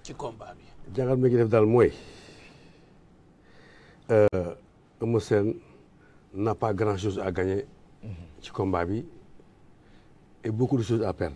ci combat bi. jàngat mi ngi def daal mooy Eumeu Sène n'a pas grand chose à gagner ci combat bi et beaucoup de choses à perdre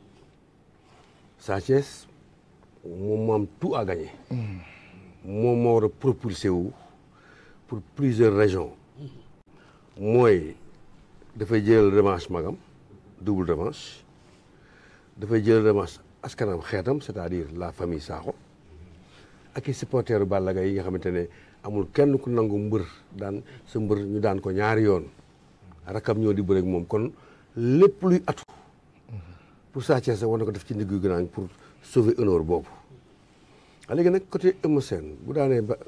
Sa Thiès moom moo am tout à gagner moom moo war a propulsé wu pour plusieurs régions mooy dafay jël revanche magam double revanche dafay jël revanche askanam xeetam c'est-à-dire la famille Sakho ak i supporteru Balla Gaye yi nga xamante ne amul kenn ku nangu mbër daan sa mbër ñu daan ko ñaari yoon rakam ñoo di bëre ak moom kon lépp luy atu pour Sa Thiès war na ko def ci ndiggu gënaañ pour sauver honneur boobu a léegi nag côté Eumeu Sène bu daanee ba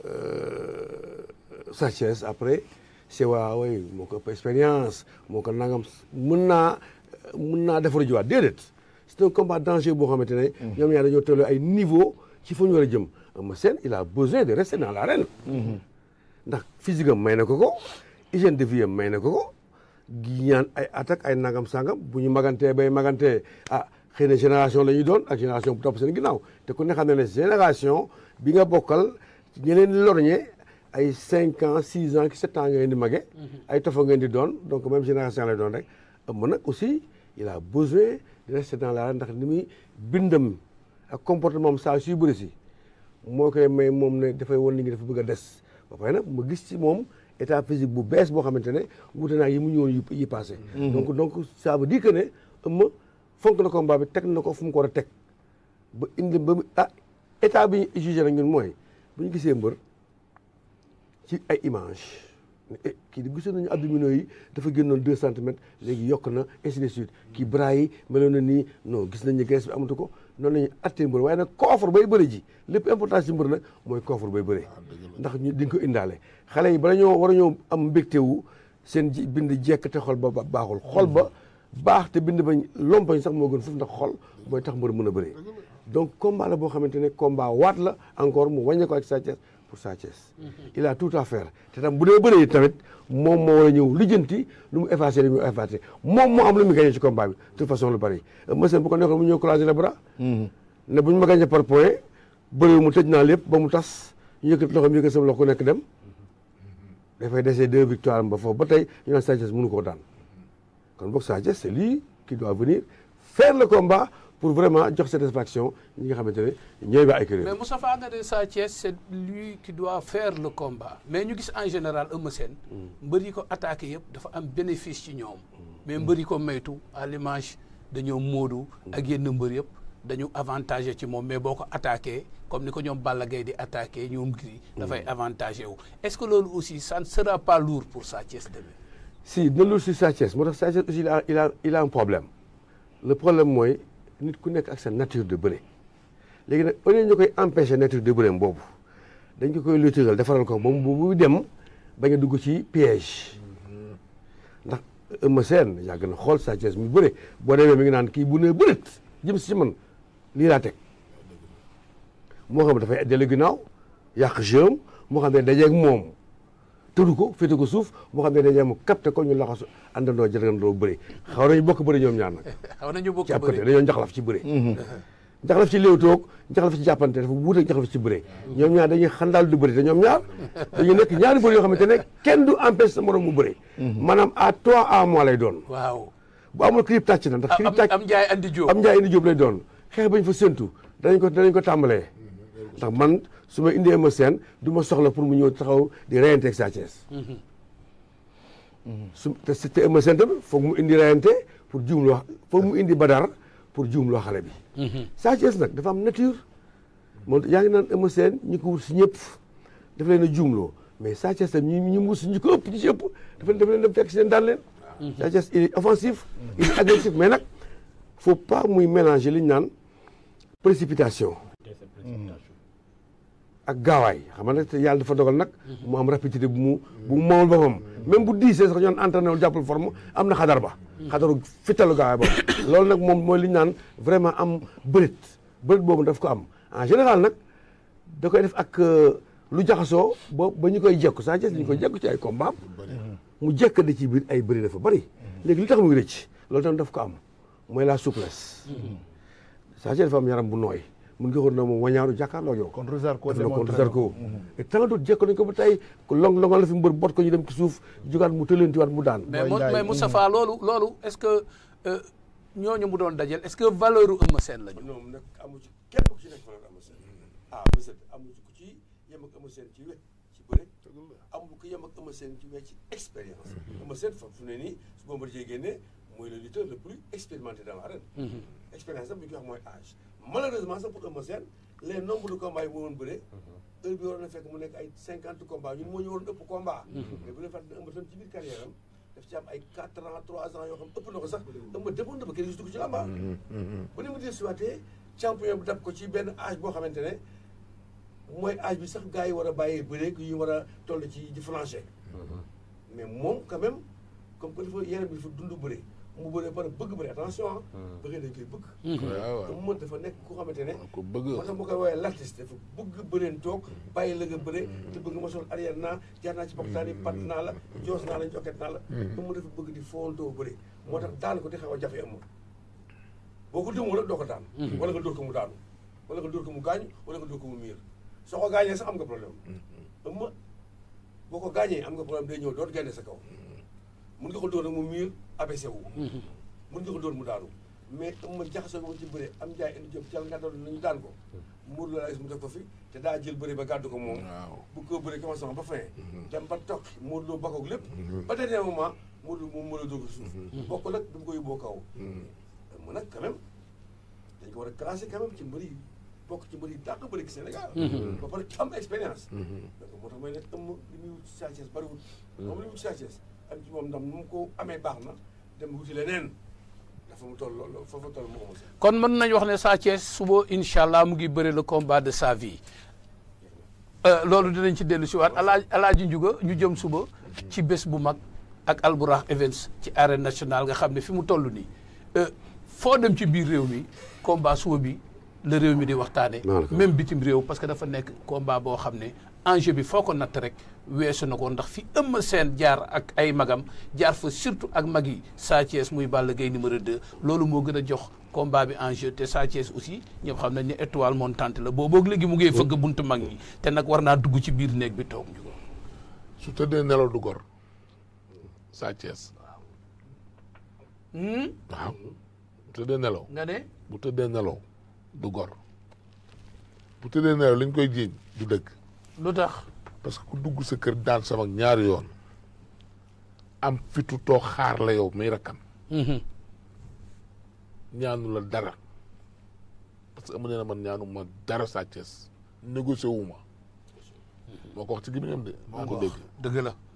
Sa Thiès après c'est waaw way moo ko ëpp expérience moo ko nangam mën naa mën naa defar jiwaat déedéet c'est un combat dangereux boo xamante ne ñoom ñaar dañoo tolloo ay niveau ci fu ñu war a jëm Eumeu Sène il a besoin de rester dans l'arène ndax physique am may na ko ko hygiène de vie am may na ko ko gi ñaan ay attaque ay nangam sangam bu ñu magantee bay magantee ah xëy na génération la ñuy doon ak génération bu topp seen ginnaaw te ku ne xam ne ne génération bi nga bokkal ñi leen lorñe ay cinq ans six ans sept ans ngeen di mage ay tofa ngeen di doon donc même génération lay doon rek ëmb nag aussi il a besoin de rester dans l'arène ndax ni muy bindam ak comportement am saa suy bëri si moo koy may moom ne dafay wan ni ngi dafa bëgg a des ba pare nag ma gis ci moom état physique bu bees boo xamante ne wute naa yi mu ñëwoon yi yi passé donc donc ça veut dire que ne ëmma fonk na combat bi teg na ko fu mu ko war a teg ba indi ba mu ah état bi ñu jugé nag ñun mooy bu ñu gisee mbër ci ay image eh kii di gisoon nañu abdominaux yi dafa génnoon deux centimètres léegi yokk na ainsi de suite kii bras yi meloon na nii non gis nañ ne graisse bi amatu ko noonu la ñuy attee mbër waaye nag coffre bay bëre ji lépp importance ci mbër nag mooy coffre bay bëre ndax ñu di nga ko indaale xale yi bala ñoo war a ñoo am mbégte wu seen ji bind jekk te xol ba baaxul xol ba baax te bind ba lompañ sax moo gën foofu ndax xol mooy tax mbër mën a bëree donc combat la boo xamante ne combat waat la encore mu wàññee ko ak Sa Thiès pour Sa Thiès il a tout à faire te tam bu dee bëree tamit moom moo war a ñëw lijjanti lu mu effacé li mu effacé moom moo am lu mu gagné ci combat bi de toute façon lu bari monsieur bu ko nekkoon mu ñëw croiser les bras ne bu ñu ma gagné par point bëri mu tëj naa lépp ba mu tas ñu yëkkat loxo mi yëkkat sama loxo ku nekk dem dafay desee deux victoires ba foofu ba tey ñu naan Sa Thiès mënu koo daan kon boog Sa Thiès c'est lui qui doit venir faire le combat pour vraiment jox satisfaction ñi nga xamante ne ñooy ba ay kër mais Moustapha nga ne Sa Thiès c'est lui qui doit faire le combat mais ñu gis en général Eumeu Sène mbër yi ko attaqué yëpp dafa am bénéfice ci ñoom mais mbër yi ko maytu à l'image dañoo móodu ak yenn mbër yëpp dañu avantagé ci moom mais boo ko attaqué comme ni ko ñoom Balla Gaye di attaqué ñoom Gris dafay avantagé wu est-ce que loolu aussi ça ne sera pas lourd pour Sa Thiès demain si dina lourd si Sa Thiès moo tax Sa Thiès aussi il a il a il a un problème le problème mooy nit ku nekk ak sa nature de bëre léegi nag au lieu ñu koy empêcher nature de bëre boobu dañ ko koy luttéral defaral ko ba mu bu dem bañ a dugg ci piège ndax Eumeu Sène yàgg na xool Sa Thiès mu bëre boo demee mi ngi naan kii bu ne bërët jëm si man lii laa teg moo xam dafay dellu ginnaaw yàq jëm moo xam ne dajeeg moom tëdu ko féete ko suuf moo xam ne dajeeg mu capté ko ñu laxasu àndandoo jërëngandoo bëre xaw nañu bokk bëre ñoom ñaar nag xaw nañu bokk ci ab côté bëri dañoo njaxlaf ci bëre njaxlaf ci léew toog njaxlaf ci jàppante dafa wuute njaxlaf ci bëre ñoom ñaar dañuy xandaal du bëre te ñoom ñaar dañu nekk ñaari bëre yoo xamante ne kenn du empêche sa morom mu bëre maanaam à toi à moi lay doon waaw bu amul clip tàcc na ndax am clip tàcc am njaay andi jóob am njaay indi jóob lay doon xeex bañ fa séntu danañ ko danañ ko tàmbalee ndax man su ma indee ma seen du ma soxla pour mu ñëw taxaw di reyante ak Sa Thiès su te te ma seen tamit foog mu indi reyante pour juumloo foog mu indi badar pour juumloo xale bi Sa Thiès nag dafa am nature moom yaa ngi naan Eumeu Sène ñi ko wut si ñëpp dafa leen a juumloo mais Sa Thiès tam ñi ñi mu wut si ñi ko ëpp ñi si ëpp dafa dafa leen dem fekk si leen daan leen Sa Thiès il est offensif il est agressif mais nag faut pas muy mélanger li ñu naan précipitation ak gaawaay xam nga nag yàlla dafa dogal nag mu am rapidité bu mu bu mu moomal boppam même bu diisee sax ñoon entraîné wul jàppal forme am na xadar ba xadaru fittalu gaawaay ba loolu nag moom mooy li ñu naan vraiment am bërit bërit boobu daf ko am en général nag da koy def ak lu jaxasoo ba ba ñu koy jekku Sa Thiès ñu koy jekku ci ay combat mu jekk da ci biir ay bëri dafa bëri léegi li tax muy rëcc loolu tam daf ko am mooy la souplesse Sa Thiès dafa am yaram bu nooy mun nga ko na moom wañaaru jàkkaarloo yow contre Zarko def na contre démontré Zarko et tant d'autres jekko nañ ko ba tey long longal la fi mbër bot ko ñu dem ci suuf jugaat mu tëlentiwaat mu daan mais Boy Mo- Ndiaye, mais Moustapha loolu loolu est-ce que euh, ñooñu mu doon dajel est-ce que valeur u Eumeu Sène lañu ñoom nag amu ci kenn ku ci nekk fa la Eumeu Sène ah bésat amu ci ku ci yem ak Eumeu Sène ci we ci bëre amul ku yem ak Eumeu Sène ci we ci expérience Eumeu Sène fa fu ne nii su Bombardier génnee mooy le lutteur le plus expérimenté dans l'arène expérience sax bu ñu koy wax mooy âge malheureusement sax pour Eumeu Sène les nombres de combats yi mu woon bëre heure bi waroon na fekk mu nekk ay cinquante combats ñun moo ñu waroon ëpp combat mais bu leen fàtte ne Eumeu Sène ci biir carrière am daf ci am ay quatre ans trois ans yoo xam ëpp na ko sax Eumeu demoon na ba kenn gisu ko ci làmba bu ne mu dee siwaatee champion bu dab ko ci benn âge boo xamante ne mooy âge bi sax gars yi war a bàyyee bëre yu war a toll ci di flancher mais moom quand même comme que dafa yaram bi dafa dund bëre mu bëre par bëgg bëre attention ah bëggee dañ koy bëgg waaw waaw mu dafa nekk ku xamante ne ko bëgg moo tax ma koy woowee l'artiste dafa bëgg bëreen toog bàyyi la nga bëre te bëgg ma sol arrière naa jaar naa ci boktaan yi pat naa la joos naa la jokket naa la mu dafa bëgg di foontoo bëre moo tax daan ko di xaw a jafe amul boo ko dëmoo la doo ko daan wala nga dóor ko mu daanu wala nga dóor ko mu gaañu wala nga dóor ko mu miir soo ko gaañee sax am nga problème ëmma boo ko gaañee am nga problème day ñëw doot génne sa kaw mun nga ko dóor nag mu miir abaissé wu mun nga ko dóor mu daanu mais ëmma jaxasoo moom ci bëre am jaay indi jëm cal nga doon nañu daan ko muur la gis mu def ko fi te daa jël bëre ba gàddu ko moom waaw bu ko bëre commencement ba fin dem ba toog Modou Lo bakkoog lépp ba dernier moment Modou Lo moom mën a dóor ko suuf bokk nag du mu ko yóbboo kaw mu nag quand même dañ ko war a classé quand même ci mbër yi bokk ci mbër yi dàq bëri ci Sénégal ba pare am expérience donc moo tax may ne ëmm li muy wut Sa Thiès bariwul moom li muy wut Sa Thiès am ci moom ndam nu mu ko amee baax na dem wuti leneen dafa mu toll loolu foofa toll mu amoon kon mën nañ wax ne Sa Thiès suba incha allah mu ngi bëre le combat de sa vie Euh, loolu dinañ ci dellu si waat alaaj alaaji njuga ñu jëm suba ci bés bu mag ak Albourakh Events ci arène nationale nga xam ne fi mu toll nii euh, foo dem ci biir réew mi combat suba bi la réew mi di waxtaane Voilà. même bitim réew parce que dafa nekk combat boo xam ne enjeu bi foo ko natt rek weesu na ko ndax fi Eumeu Sène jaar ak ay magam jaar fa surtout ak mag yi Sa Thiès muy Balla Gaye numéro 2 loolu moo gën a jox combat bi enjeu te Sa Thiès aussi ñëpp xam nañ ne étoile montante la booboog léegi mu ngi fëgg buntu mag ñi te nag war naa dugg ci biir néeg bi toog ñu ko su tëddee nelaw du gor Sa Thiès Hmm? waaw bu tëddee nelaw nga ne bu tëddee nelaw du gor bu tëddee nelaw li ñu koy jiiñ du dëgg lu tax parce que ku dugg sa kër daan sama ñaari yoon am fitu toog xaar la yow muy rakkam Mhm. ñaanu la dara parce que amu nee na man ñaanu ma dara Sa Thiès négocié wu ma moo ko wax ci gémmiñam de maa ko dégg dëgg la